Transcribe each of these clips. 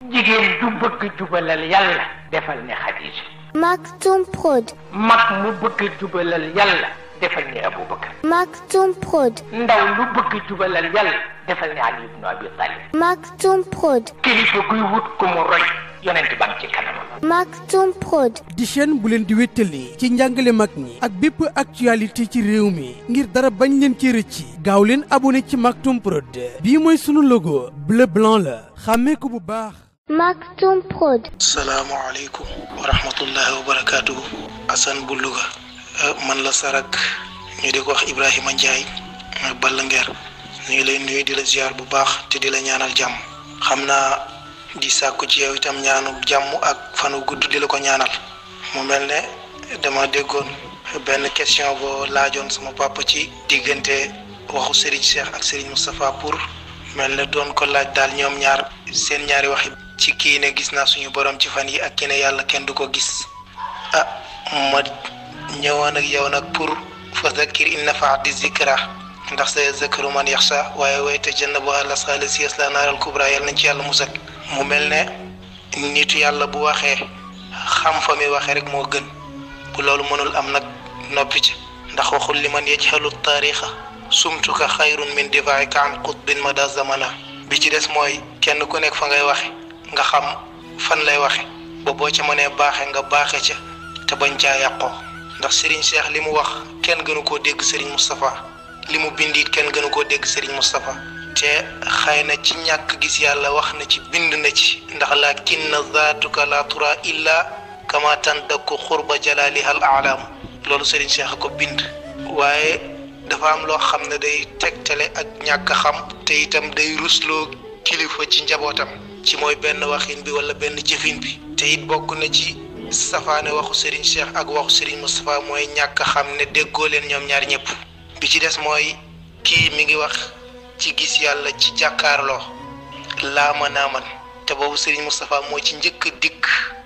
jigéen ju bëgg jubalal yàlla defal ni Xadija Maktoum Prod. mag mu bëgg jubalal yàlla defal ni Aboubacar Maktoum Prod. ndaw lu bëgg jubalal yàlla defal ni Ali ibnu Abi Talib Maktoum Prod. kilifa guy wut ku mu roy yonent ba ngi ci kanamam Maktoum Prod. di chaîne bu leen di wéttali ci njàngale mag ñi ak bépp actualité ci réew mi ngir dara bañ leen ci rëcci gaaw leen abonné ci Maktoum Prod bii mooy sunu logo bleu blanc la xàmmee ko bu baax Maktoum Prod. salaamaaleykum wa rahmatullahi wa barakaatuhu Assane bu Louga man la Sarak ñu di ko wax Ibrahima Ndiaye Balla Nguer ñu ngi lay nuyu di la ziar bu baax te di la ñaanal jàmm xam naa di sàkku ci yow itam ñaanu jàmm ak fanu gudd di la ko ñaanal mu mel ne dama déggoon benn question boo laajoon sama papa ci diggante waxu Serigne Cheikh ak Serigne Moustapha pour mel ne doon ko laaj daal ñoom ñaar seen ñaari waxi ci kii ne gis naa suñu borom ci fan yi ak ki ne yàlla kenn du ko gis ah ma ñëwoon ak yow nag pour fa zakkir in nafaati zikra ndax sa zakaru man yaxsa waaye wayte jënn bu àlla saali si la naaral kubra yàlla nañ ci yàlla musal mu mel ne nitu yàlla bu waxee xam fa mi waxee rek moo gën bu loolu mënul am nag noppi ci ndax waxul li man yajhalu taarixa sumtuka xayrun min difaika an qutbin mada zamana bi ci des mooy kenn ku nekk fa ngay waxe nga xam fan lay waxe ba boo ca mënee baaxe nga baaxe ca te bañ caa yàqoo ndax Serigne Cheikh li mu wax kenn gënu koo dégg Serigne Moustapha li mu bind it kenn gënu koo dégg Serigne Moustapha te xëy na ci ñàkk gis yàlla wax na ci bind na ci ndax lakinna zaatuka la tura illa kama tandakku xurba jalaliha al aalaam loolu Serigne Cheikh a ko bind waaye dafa am loo xam ne day tegtale ak ñàkk xam te itam day rusloo kilifa ci njabootam ci mooy benn waxin bi wala benn jëfin bi te it bokk na ci safaane waxu Serigne Cheikh ak waxu Serigne Moustapha mooy ñàkk xam ne déggoo leen ñoom ñaar ñëpp bi ci des mooy kii mi ngi wax ci gis yàlla ci jàkkaarloo laa mën naa man te boobu Serigne Moustapha moo ci njëkk a dikk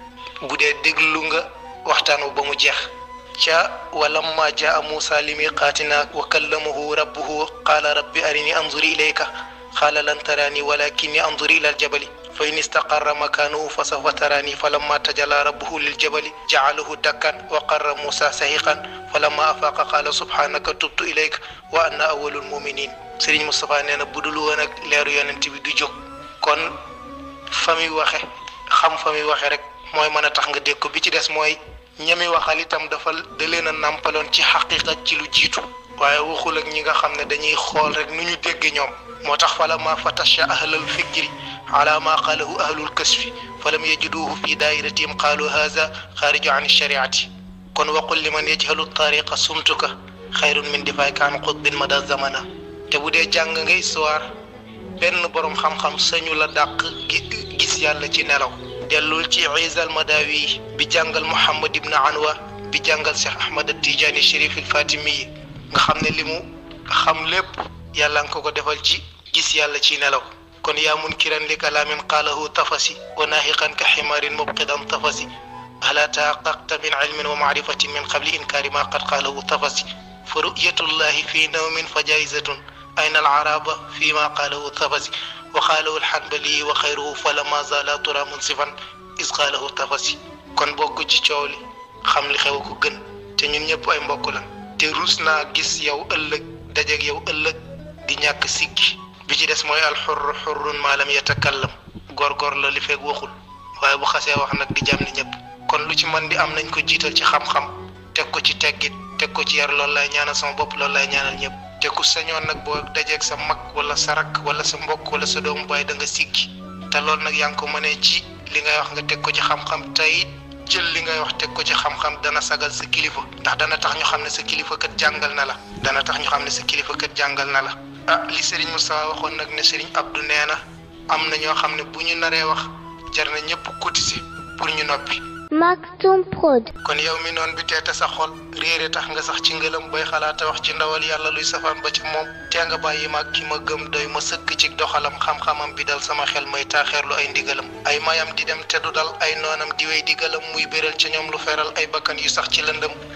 bu dee déglu nga waxtaan ba mu jeex ca walamma jaa Muusa li miqaatina wa kallamahu rabbuhu qaala rabbi arini anzuri ilayka qaala lan taraani walakinni anzuri ila aljabali fa in istaqarra makaanahu fa sawfa taraani falamma tajalla rabbuhu liljabali ja'alahu dakkan wa qarra Muusa sahiqan falamma afaaqa qaala subhaanaka tubtu ilayka wa ana awwalul muminin Serigne Moustapha nee na budul woon ak leeru yonent bi du jóg kon fa muy waxe xam fa muy waxe rek mooy mën a tax nga dégg ko bi ci des mooy ñami waxal itam dafa da leen a nàmpaloon ci xaqiqa ci lu jiitu waaye waxul ak ñi nga xam ne dañuy xool rek nu ñu dégg ñoom moo tax fala ma fatasha ahlal fikri ala ma qaalahu ahlul kasfi falam yajiduhu fi dairatihim qaalu haza xaariju an shariati kon waqul liman yajhalu tariqa sumtuka xayrun min difaika an qutbin mada zamana te bu dee jàng nga histoire benn boroom xam-xam sañu la dàq gis yàlla ci nelaw dellul ci Isa al-Madawi bi jàngal Muhammad ibn Anwa bi jàngal Cheikh Ahmad Tijaani Chérif il Fatimi yi nga xam ne li mu xam lépp yàlla nga ko ko defal ci gis yàlla ci nelaw kon yaa munkiran li kalaamin qaalahu tafasi wa naahiqan ka ximaarin mubqidan tafasi ala tahaqqaqta min ilmin wa maarifatin min qabli inkaari ma qad qaalahu tafasi fa ru'yatullahi fi nawmin fa jaizatun ayna al araba fi ma qaalahu tafasi wa qaalahu alxanbali wa xayruhu falama zala tura munsifan is qaalahu tafasi kon bokk ci coow li xam li xew ko gën te ñun ñëpp ay mbokk lan te ruus naa gis yow ëllëg dajeeg yow ëllëg di ñàkk sikki bi ci des mooy alxurru xurrun maa lam yatakallam góor-góor la li fekk waxul waaye bu xasee wax nag di jàmm ni ñëpp kon lu ci man di am nañ ko jiital ci xam-xam teg ko ci teggit teg ko ci yar loolu lay ñaanal sama bopp loolu lay ñaanal ñëpp te ku sañoon nag boo dajeeg sa mag wala sa rakk wala sa mbokk wala sa doomu baay da nga sikki te loolu nag yaa ngi ko mënee ci li ngay wax nga teg ko ci xam-xam tey jël li ngay wax teg ko ci xam-xam dana sagal sa kilifa ndax dana tax ñu xam ne sa kilifa kat jàngal na la dana tax ñu xam ne sa kilifa kat jàngal na la ah li Serigne Moustapha waxoon nag ne Serigne Abdou nee na am na ñoo xam ne bu ñu naree wax jar na ñëpp cotiser pour ñu noppi Maktoum Prod. kon yow mi noon bi teete sa xol réere tax nga sax ci ngëlam bay xalaata wax ci ndawal yàlla luy safaan ba ci moom tee nga bàyyi ma ki ma gëm doy ma sëkk ci doxalam xam-xamam bi dal sama xel may taaxeerlu ay ndigalam ay mayam di dem te du dal ay noonam di wey digalam muy béral ca ñoom lu feral ay bakkan yu sax ci lëndëm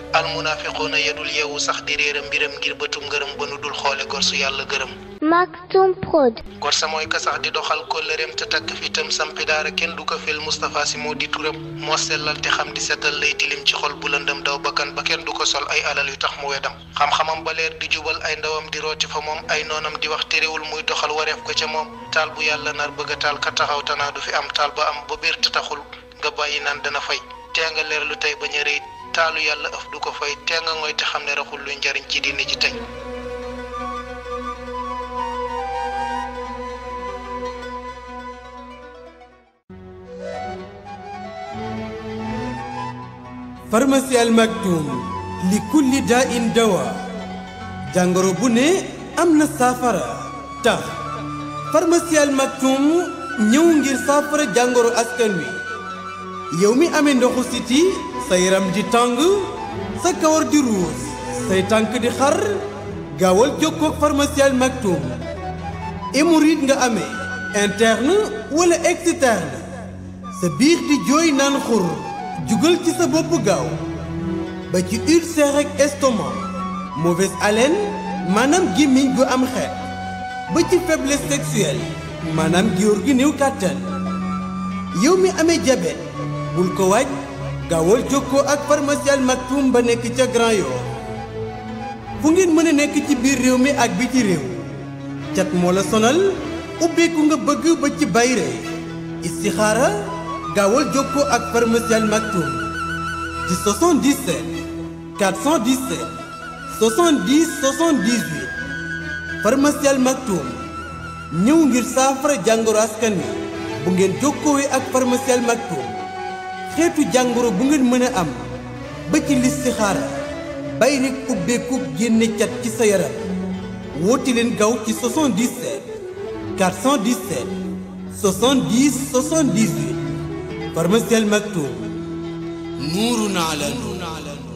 almunaafiquuna yedul yeewu sax di réera mbiram ngir bëtum ngërëm ba nu dul xoole gor su yàlla gërëm Maktoum Prod. gor sa mooy ka sax di doxal kóllëreem te takk fitam sampi daara kenn du ko fel Moustapha si moo di turam moo sellal te xam di setal lay tilim ci xol bu lëndëm daw bakkan ba kenn du ko sol ay alal yu tax mu wedam xam-xamam ba leer di jubal ay ndawam di rooti fa moom ay noonam di wax terewul muy doxal wareef ko ca moom taal bu yàlla nar bëgg a taal ka taxaw tanaa du fi am taal ba am ba biir te taxul nga bàyyi naan dana fay tee nga leer lu tey bañ a rëy taalu yàlla ëf du ko fay tee nga ngoy te xam ne raxul luy njariñ ci diine ji tey pharmacie Al Maktoum li kulli daa in dawa jàngoro bu ne am na saafara tax pharmacie Al Maktoum ñëw ngir saafara jàngoro askan wi yow mi amee ndoxu siti sa yaram di tàng sa kawar di ruus say tànk di xar gaawal jokkoo ak pharmacie Al Maktoum hémorroïde nga amee interne wala externe sa biir di jooy naan xur jugal ci sa bopp gaaw ba ci ulcère ak estomac mauvaise haleine maanaam gémmiñ gu am xeet ba ci faiblesse sexuelle maanaam góor gi néew kàttan yow mi amee diabète bul ko waaj gaawal jokkoo ak pharmacie Al Maktoum ba nekk ca Grand Yoff fu ngeen mën a nekk ci biir réew mi ak biti réew cat moo la sonal ubbeeku nga bëgg ba ci bayre istixaara gaawal jokkoo ak pharmacie Al Maktoum ci 77 417 70 78 pharmacie Al Maktoum ñëw ngir saafara jàngoro askan wi bu ngeen jokkoowee ak pharmacie Al Maktoum xeetu jàngoro bu ngeen mën a am ba ci listixaara bay rek ubbeeku génne cat ci sa yaram woote leen gaaw ci 77 417 70 78 pharmacie Al Maktoum nuurun ala nuur